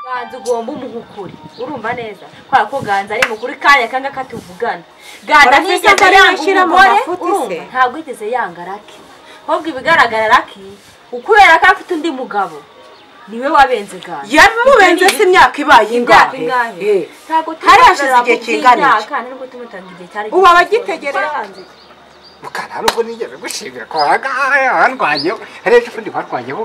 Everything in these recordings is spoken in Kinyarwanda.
umuhanzi ugomba umuha ukuri urumva neza kubera ko ganza ari mukuru kanya kanga katuvugana ganza Urabizi ko ntiyigeze ariwe yanga ushyira mu umugore mafuti se? urumva ntabwo yigeze yanga raki ahubwo ibigaragara raki ukubera ko afite undi mugabo niwe wabenze ganza yabimubenze se imyaka ibaye Imyaka ingahe ingahe? Eh. Ntabwo hari hashize tumutangira igihe ku kingana iki? by'imyaka, nubwo tumutanga igihe cyari ubu gito. abagitegereza mukara nubwo nigeze gushimira ko warwanyeho hari ejo ubundi warwanyeho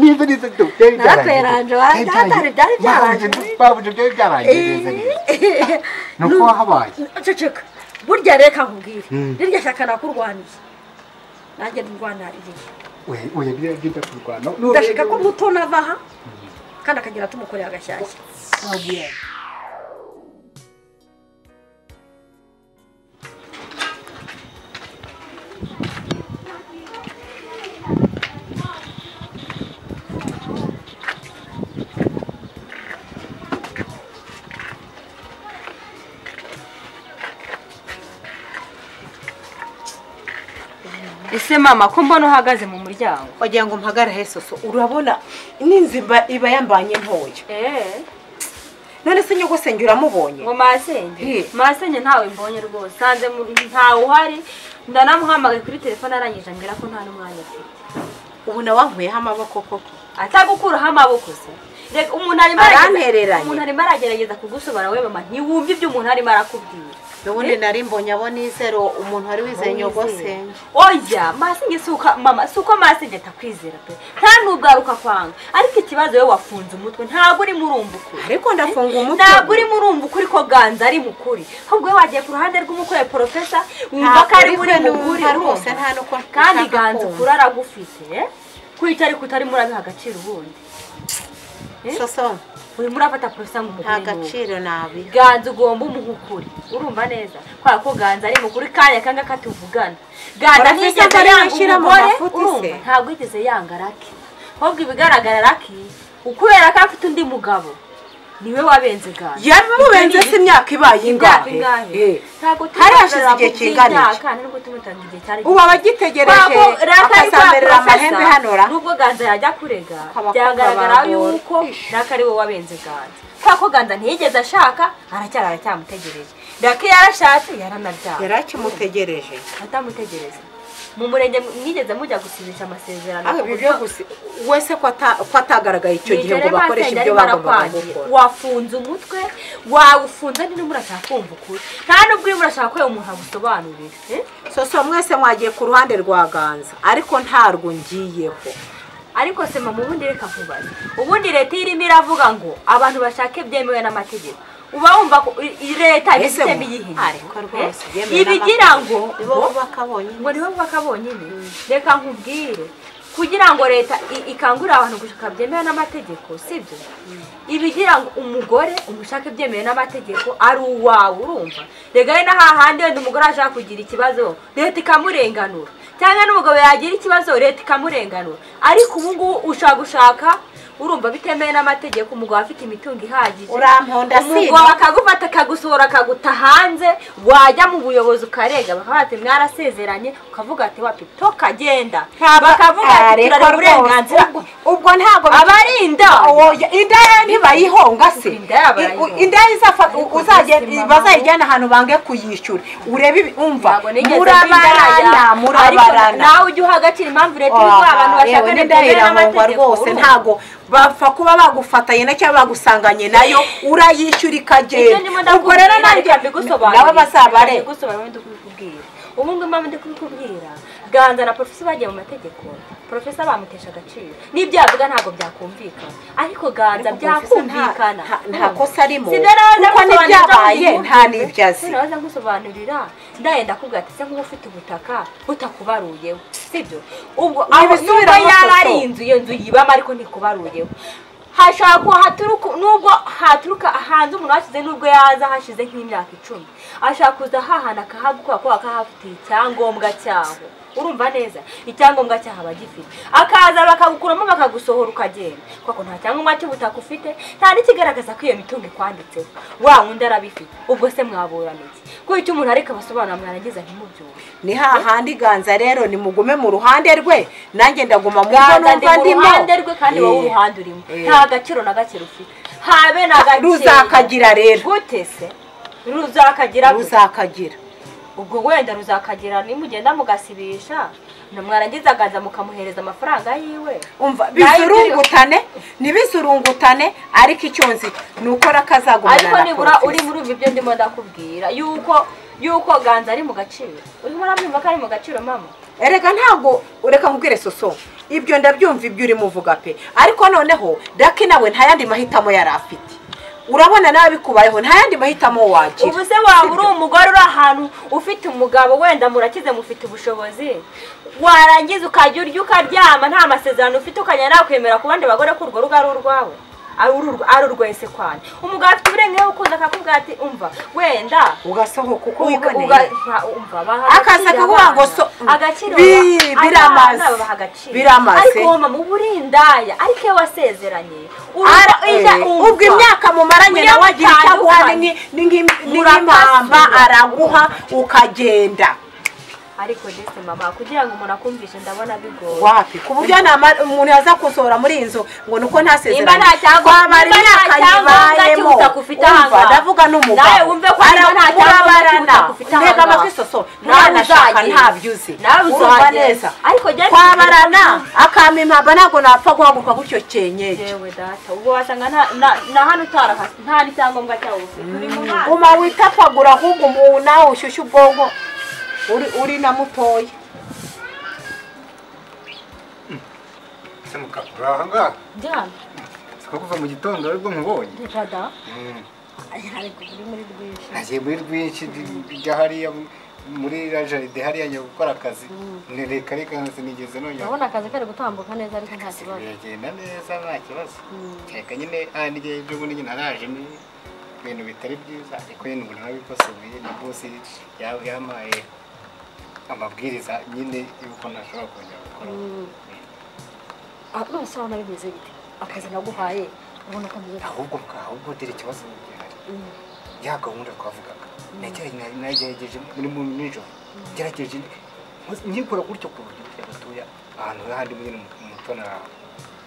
niba nizo byari Naraperanje, wa- hatari byari byabanje. babuje byari byarangiza ni uko wahabaye ceceka burya reka nkubwire Mm. rirya shyaka nakurwaniye nanjye ndirwanariye oya niba byita kurwana ndashaka ko muto nava aha kandi akagira tumukoreye agashyashya ese mama ko mbona uhagaze mu muryango wagira ngo mpagare he soso urabona n'inzimba iba yambanye ntoya eee none se nyogosenge uramubonye ngo masenge He. masenge ntawe mbonye rwose nsanze muri- ntawe uhari ndanamuhamagaye kuri telefone arangije ambwira ko nta n'umwanya afite ubu nawe wankuyeho amaboko koko atagukuraho amaboko se reka umuntu arimo arageza- Arantereranye. umuntu arimo aragerageza kugusobara we mama ntiwumve ibyo umuntu arimo arakubwira n'ubundi nari mbonye abo nizero umuntu wari wizeye nyogosenge oya masenge si uko mama si uko masenge atakwizera pe nta n'ubwaruka kwanga ariko ikibazo we wafunze umutwe ntabwo urimo urumva ukuri ariko ndafunga umutwe ntabwo urimo urumva ukuri ko ganza ari mukuri ahubwo we wagiye ku ruhande rw'umukorera porofesa wumva ko ari muri mukuri rwose urumva? nta nuko kandi nshaka ganza kumva. ukuri aragufite eh? kwica ariko utarimo urabiha agaciro ubundi Eh? soso urimo urafata porofesa ngo nta umukure ni uwo. gaciro nabi ganza ugomba umuha ukuri urumva neza kubera ko ganza ari mukuri kanya kanga katuvugana ganza Ora n'izo ntiyigeze mbere yanga bashyira mu umugore mafuti urumva se? ntabwo yigeze yanga raki ahubwo ibigaragara raki ukubera ko afite undi mugabo niwe wabenze ganza yabimubenze se imyaka ibaye imyaka ingahe ingahe Eh. ntabwo Hari hashize igihe kingana iki? iki nubwo tumutanga igihe cyari ubu abagitegereje akazamberera amahembe hano ra nubwo ganza yajya kurega Akaba byagaragara akabambura. yuko raka ari we wabenze ganza kubera ko ganza ntiyigeze ashaka aracyari aracyamutegereje raka iyo yarashatse yaranabyara yari akimutegereje atamutegereza mu murenge mwigeze mujya gusibisha amasezerano Ah, ibyo byo gusi wese ko ata- ko atagaragaye icyo gihe ngo Nigere bakoreshe masenge ibyo arimo bagombaga arakwangira. gukora wafunze umutwe wawufunze n'irimo urashaka kumva ukuri nta n'ubwo urimo urashaka ko uwo muntu agusobanurira eh? soso mwese mwagiye ku ruhande rwa ganza ariko ntarwo ngiyeho ariko se mama ubundi reka nkubaze ubundi leta iyo irimo iravuga ngo abantu bashake byemewe n'amategeko uba wumva ko i- i- leta Ese ibisemo mu- iyihe ariko rwose yewe ibigira n'amategeko. ngo nibo ngo- bubaka bonyine ngo nibo bubaka bonyine reka nkubwire kugira ngo leta i- ikangurire abantu gushaka byemewe n'amategeko sibyo ibigira ngo umugore umushake byemewe n'amategeko ari uwawe urumva reka hari n'ahahandi wenda umugore ashaka kugira ikibazo leta ikamurenganura cyangwa n'umugabo yagira ikibazo leta ikamurenganura ariko ubu ngubu ushaka gushaka urumva bitemewe n'amategeko umugabo afite imitungo ihagije Uramponda, si umugabo byo? akagufata akagusohora akaguta hanze wajya mu buyobozi ukarega bakavuga ati mwarasezeranye ukavuga ati wapi tokagenda bakavuga Ah, ati reka turare rwose. uburenganzira Ubwo- ubwo ntabwo abarinda Oya, inda ye ntibayihonga se Inda yabayihonga. I- inda ye izafa- u- Ariko uzagenda- buzima bazayijyana ahantu bange kuyishyura urebe ibi- umva Ntabwo nigeze mbiraya. murabarana Ariko murabarana nawe ujye uha agaciro impamvu leta iri guha abantu Aha, yewe bashakana byemewe n'indahiranwa n'amategeko rwose urumva. ntago bapfa kuba bagufatanye na cyangwa bagusanganye nayo urayishyura ibyo ikagenda ndimo ubwo rero ndakubwira nanjye reka mbigusobanurire nawe bazabare Reka mbigusobanurire ndi kubikubwira ubu ngubu impamvu ndi kubikubwira ganza na porofesa bagiye mu mategeko porofesa bamutesha agaciro n'ibyo yavuga ntabwo byakumvikana ariko ganza Ariko byakumvikana Porofesa nta- nta- nta kosa arimo. Si byo nawe Kuko ndagusobanurira n'ibyabaye cyangwa nta n'ibyo azi. Noneho naza nkusobanurira ndaye ndakubwira ati se nk'uba ufite ubutaka butakubaruyeho sibyo ubwo aho nubwo Ntibisubiramo yaba ari soso. inzu iyo nzu yibamo ariko ntikubaruyeho hashobora kuba haturuka nubwo haturuka hanze umuntu hashize nubwo yaza hashize nk'imyaka icumi ashobora kuza hahana akahagukora kubera ko ahafitiye icyangombwa cyaho urumva neza icyangombwa cyaho aba agifite akaza bakagukuramo bakagusohora ukagenda kuko nta cyangombwa cy'ubutaka ufite nta n'ikigaragaza ko iyo mitungo ikwanditseho wa wundi arabifite ubwo se mwaburana iki kuko icyo umuntu ariko abasobanura mwarangiza ntimubyumve ni hahandi iganza rero nimugume mu ruhande rwe nanjye ndaguma mu ngo ganza ndi numva mu ndimo ruhande rwe kandi wowe Eh, uruhande urimo Eh. nta gaciro na gake rufite habe na gakeya ruzakagira rero gute se ruzakagira gute? ruzakagira ubwo wenda ruzakagira nimugenda mugasibisha mwarangiza akaza mukamuhereza amafaranga yiwe umva bizurungutane ntibizurungutane ariko icyo nzi ni uko rakazagumana ariko na nibura porofesi. urimo urumva ibyo ndimo ndakubwira yuko yuko ganza ari mu gaciro urimo urabyumva ko ari mu gaciro mama erega ntabwo ureka nkubwire soso ibyo ndabyumva ibyo urimo uvuga pe ariko noneho daki nawe nta yandi mahitamo yari afite urabona nawe bikubayeho nta yandi mahitamo wagira ubu se waba uri umugore uri ahantu ufite umugabo wenda murakize mufite ubushobozi warangiza ukajya urya ukaryama nta masezerano ufite ukajya nawe kwemera ku bandi bagore ko urwo rugo ari urwawe ari ururwa- ari urwese kwane umugabo afite uburenganzira bwo kuza akakubwira ati umva wenda ugasohoka uko wiboneye akaza akaza kuvuga ngo so Bi- biramaze biramaze ariko mama uburindaya ariko iyo wasezeranye Ara- eh, ubwo imyaka mumaranye nawe agira icyo aguha ni Munyabutandukanye. nki- ni nki- ni nk'impamba Murakazwa. araguha ukagenda ariko ndetse mama kugira ngo umuntu akumvishe ndabona bigoye wapi ku buryo nama- umuntu yaza kusohora muri iyi nzu ngo ni uko nimba nta ntasezeranye cyangombwa kwabara nimba nta imyaka cyangombwa yibayemo cy'ubutaka ufite aha umva ngaha. ndavuga nawe n'umugabo wumve ko nimba nta cyangombwa arakubabarana cy'ubutaka ufite aha ntega ngaha. amatwi soso Nawe ntanashaka uzagenda. ntabyo uzi nawe urumva uzagenda. neza ariko jya- kwabarana akampa impamba ntabwo napfa guhaguruka gutyo cyenyeje yewe data ubwo wasanga nta- na- na hano utarahasi nta n'icyangombwa cyawe ufite uri mu mwana guma witapagura ahubwo umuntu nawe ushyushye ubwonko uri uri na mutoya se mugabo uri aha ngaha Diane, siko kuva mu gitondo aribwo nkubonye Jada, Mm. uri muri rwinshi. nagiye muri rwinshi ndi- njya hariya muri iriya jaride hariya njya gukora akazi Ni reka reka sinigeze nongera Urabona akazi kari gutambuka neza ariko nta kibazo. biragenda neza nta kibazo reka nyine ahandigiye ibyo ubundi nyine naraje ni ibintu bitari byiza ariko nyine umuntu arabikosoye na bosi ya- yampaye amabwiriza nyine y'uko ntashobora kongera gukora Ah, none se urabona bimeze bite akazi naguhaye urabona ko ameze ahubwo ahubwo dore ikibazo gihari ya gahunda twavugaga nagerageje nagerageje muri mu nijoro ngerageje nkoze- nyikora gutyo ku buryo burya batoya ahantu handi nyine mu mutona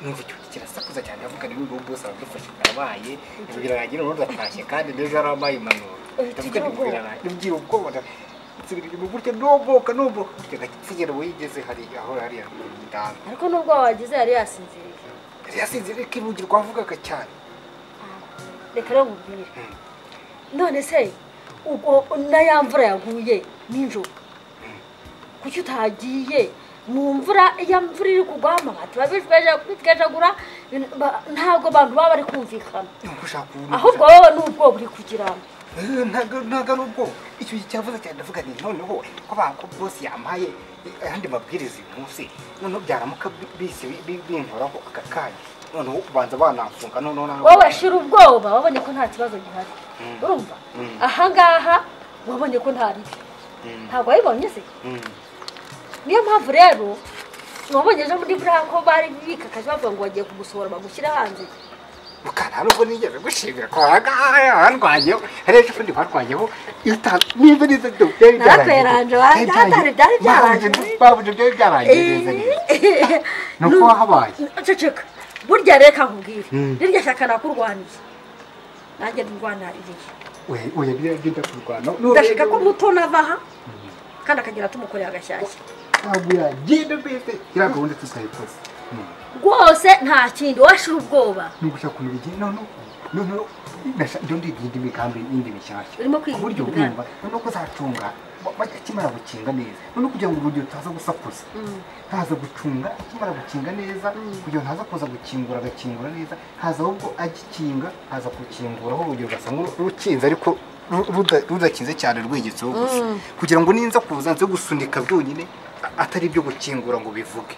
numva icyo kirasakuza cyane avuga niba ubu bose aradufashe karabaye ibyo birarangira ubundi atashye kandi n'ejo yarabaye impanuro ndavuga nti nibwira ubwoba nda- nsubira inyuma burya noboka noboka burya ngapfugira uwo yigeze hariya aho hariya mu ndanda ariko nubwo wagize yari yasinziriye yari yasinze reka irugi rwavugaga cyane reka rero nkubwire none se ubwo na ya mvura yaguye nijoro kuki utagiye mu mvura iyo mvura iri kugwa amabati babijeje kwitwejagura ntabwo abantu baba bari kumvikana Nubwo ushaka ubu ahubwo wowe ni ubwoba uri kugira ngo ntago ntago ari ubwo icyo cyavuze cyane ndavuga nti noneho ko bako bose yampaye ayandi mabwiriza uyu munsi noneho byaramuka bise binkoraho aka kanya noneho ubanza banamfunga noneho nawe wowe shira ubwoba wabonye ko nta kibazo gihari urumva Mm. ahangaha wabonye ko nta ribi Mm. ntabwo wabibonye se Mm. niyo mpamvu rero wabonye ejo muri buriya ko bari bikakaje bavuga ngo bagiye kumusohora bagushyira hanze mukara nubwo nigeze gushimira ko waragaya warwanyeho hari ejo ubundi warwanyeho nimba neza byo byari Naraperanje, wa- byari- byari byarangiye. babuze byari byarangiye ni uko wahabaye ceceka burya reka nkubwire Mm. rirya shyaka nakurwaniye nanjye ndurwanariye we we biragenda kurwana ndashaka ko muto nava aha kandi akagera tumukoreye agashyashya ntabwo yagenda mbese iriya gahunda tutayikoze Mm. rwose nta kindi washira ubwoba nugushaka kumenya igihe noneho noneho nasha- ndio ndigira indi migambi yindi mishyashya Urimo kwiga ku buryo indi migambi. bwumva noneho ko uzacunga ba- ba- akimara gukinga neza noneho kugira ngo urugero utaza gusakuza haza gucunga akimara gukinga neza kugira ngo ntaza kuza gukingura agakingura neza haza ahubwo agikinga haza gukinguraho urugero ugasanga uru- rukinze ariko ru- ruda- rudakinze cyane rwegetseho gusa kugira ngo ninza kuza nze gusunika byonyine a- atari ibyo gukingura ngo bivuge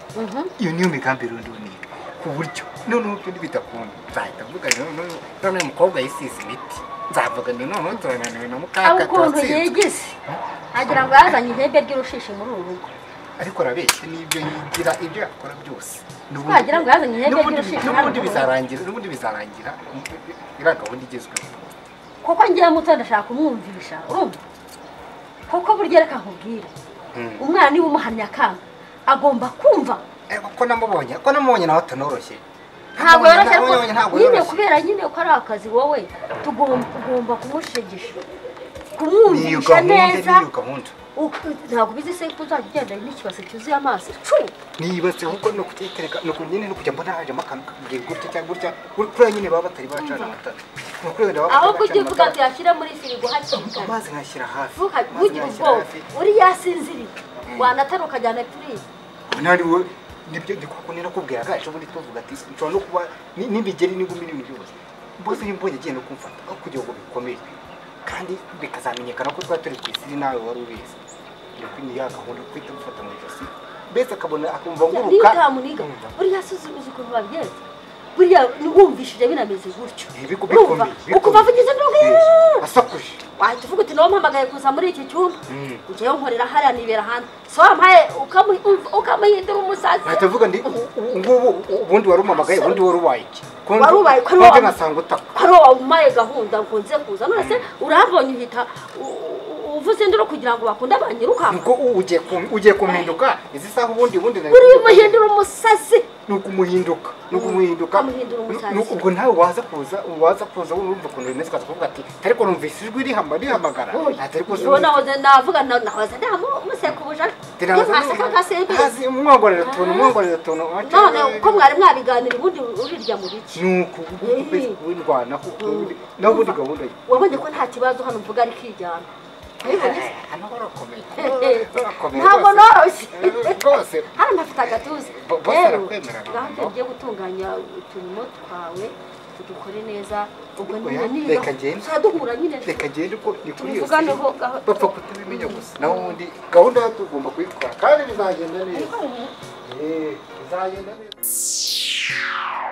iyo niyo migambi rundi niga ku buryo noneho ibyo ntibitakunda nzahita mvugana noneho noneho umukobwa yisize imiti nzavugana noneho turananiwe na abo mukaka ukuntu turatsinzwe yigize agira ngo yazanye ihembe ry'urushishi muri uru rugo ariko arabeshya n'ibyo yigira ibyo yakora byose N'ubundi- Wagira ngo yazanye ihembe n'ubundi- ry'urushishi n'ubundi hano. bizarangira n'ubundi bizarangira iriya gahunda igezweho kuko ngiye muto ndashaka kumwumvisha urumva kuko burya reka nkubwire umwana niba umuhamya akanga agomba kumva Eh, ko namubonye ko namubonye nawe atanoroshye ntabwo yoroshye ariko Abonye ntabwo nyine yoroshye. kubera nyine ko ari akazi wowe tugomba ugomba kumushegesha kumwumvisha neza niyo gahunda uku- ntabwo ubizi se ko uzajya ugenda n'ikibase cyuzuye amazi cu niyibase ahubwo ni ukutitereka ni uku nyine no kujya mbona hajemo akantu kabwiye gutya cyangwa gutya kuri- kuriya nyine baba batari bacana amatara ni ukuri wenda baba batari ahubwo ujye bacana uvuga amatara. byashyira muri firigo hakiri kare amazi nkashyira hafi Ntuka- amazi ntugire nkashyira ubwoba hafi. uri yasinziriye wanatara ukajyana pirizi ubu nari wowe nibyo ndikubwira nera kubwiraga ejo bundi tuvuga ati nshobora no kuba ni- n'ibigeri n'ingumi n'ibintu byose mbose iyo mbonye agiye no kumfata aho kugira ngo bikomere kandi bikazamenyekana ko twari turi ku isi nawe wari ubizi ndikwi ni ya gahunda yo guhita mufata mu ijosi mbese akabona akumva niyo nguruka utamuniga Urumva? buriya suzuguza ukuntu babigenza buriya niwumvishije binameze gutyo Eh, biku- urumva bikomeye, ukuva avugize bikomeye. ndubwira asakuje wahita uvuga uti nawampamagaye kuza muri iki cyumba Mm. ujyayo nkorera hariya nibera hanze so wampaye ukamu- umva- ukamuhindura umusazi ahita avuga ndi u- u- ngubu u- ubundi wari umamagaye ubundi wari ubaye iki Kundi- Wari ubaye ko ari kundi wowe- nasanga utaka hari uwo wampaye gahunda ngo nze kuza none se urambonye uhita u- u- uvuze induru kugira ngo bakunde banyirukanka nuko u- ugiye kum- ugiye kumuhinduka izi saha ubundi ubundi nari- buriya umuhindura umusazi ni ukumuhinduka ni ukumuhinduka Ukamuhindura umusazi. Ni- ni- ubwo nawe waza kuza waza kuza wumva ukuntu bimeze ukaza kuvuga ati ariko numvise ijwi rihama rihamagara ati ariko ubu nahoze navuga na- nahoze ndamusekubuja ntimaseka agasembiza umwongorera utuntu umwongorera utuntu wacu- none uko mwari mwabiganira ubundi urirya mu biki nuko Eh. wirwanaho nawe ubundi gahunda ye wabonye ko nta kibazo hano mvuga ari kijyana ariko njye- hano harakomeye harakomeye ntabwo rwose. noroshye Eh, rwose hano ntafite agatuza Bo- bose rero arakwemera, ngaho Rambo. tugiye gutunganya uturimo twawe tudukore neza ubwo nyine Oya, niba reka ngende. tuzaduhura nyine reka ngende uko ni kuri iyo tubivuganeho gaho bapfa kutabimenya gusa naho ubundi gahunda yo tugomba kuyitwara kandi bizagenda neza Ariko ubu- Eh, bizagenda neza